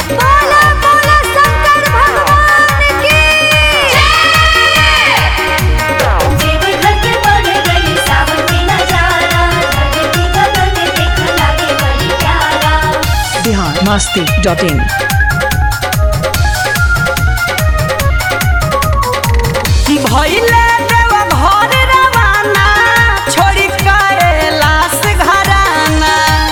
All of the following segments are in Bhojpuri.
बोला बोला शंकर भगवान की देवघर के बढ़ गई सावन के नजारा धरती गगन देख लागे बड़ी प्यारा बिहार मस्ती डॉट इन भइले देव घर रवाना छोड़ी कैलाश घराना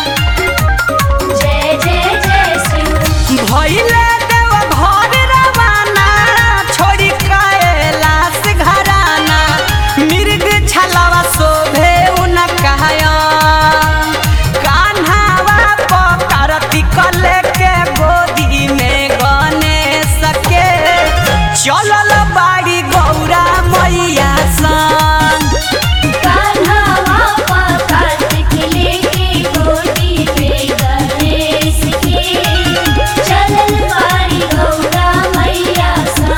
जय जय जय शिव भइले देव घर रवाना छोड़ी कैलाश घराना मिर्ग छलावा शोभे उन कहया कान्हावा पकारती कले के गोदी में गणेश के चलल बाड़ी गौरा मैया संग कान्हावा कार्तिक लेके गोदी पे गणेश के चलल बारी गौरा मैया सा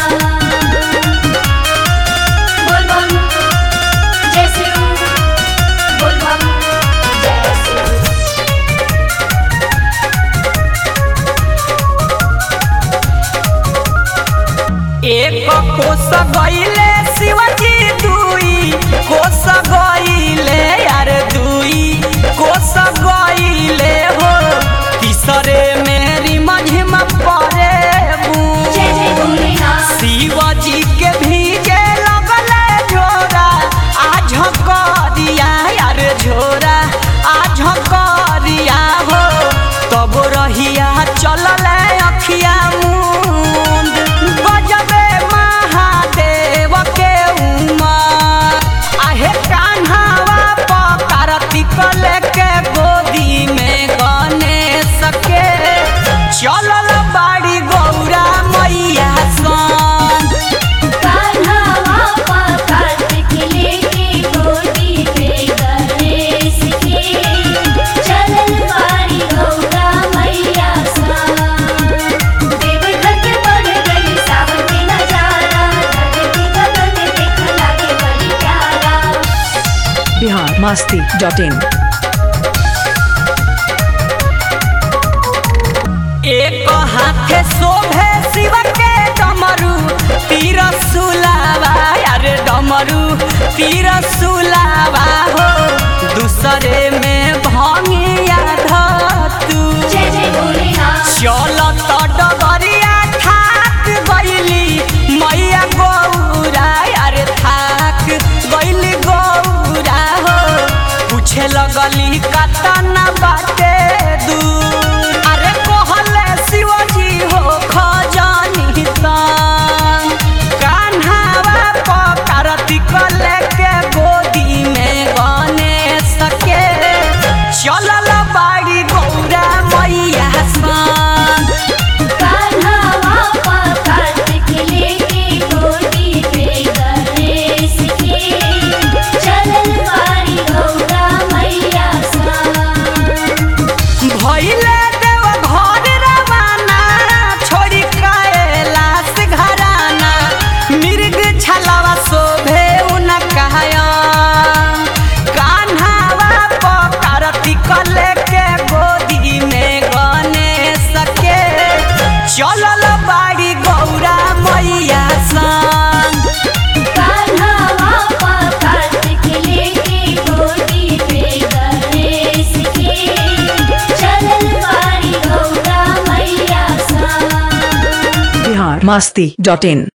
बोल बम जय शिव बोल बम जय शिव एक कोस गईले शिवजी दुई कोस गईले यार दुई कोस गईले हो तीसरे मेरी मझिम परे जय जय भोलेनाथ शिवजी के भीगे लगले झोरा आज करिया यार झोरा आज करिया हो तब रहिया चलले अखिया मुंद गजबे महादेव के उमर आहे कान्हावा पकारती कले के गोदी में गणेश के चलल बाड़ी गौरा मैया संग कान्हावा कार्तिक लेके गोदी पे गणेश के चलल बारी गौरा मैया सा देवघर के बढ़ गई सावन के नजारा धरती गगन देख लागे बड़ी प्यारा बिहार मस्ती डॉट इन एक हाथे शोभे शिव के डमरू तीर सुलावा यार डमरू तीर सुलावा हो दूसरे में भंगिया धतू जय जय भोलेनाथ चलत डगरिया थाक गईली मैया गौरा यार थाक गईली गौरा हो पूछे लगली कतना बाटे दूर अरे कहले शिवजी हो खजानी तान कान्हावा पकारती कले के गोदी में गणेश के चलल बाड़ी गौरा मैया संग कान्हावा कार्तिक लेके गोदी पे गणेश के चलल बारी गौरा मैया सा भइले देव घर रवाना छोड़ी कैलाश घराना मिर्ग छलावा शोभे उन कहया कान्हावा पकारती कले के गोदी में गणेश के चलल बाड़ी गौरा मैया संग कान्हावा कार्तिक लेके गोदी पे गणेश के चलल बारी गौरा मैया सा बिहार मस्ती डॉट इन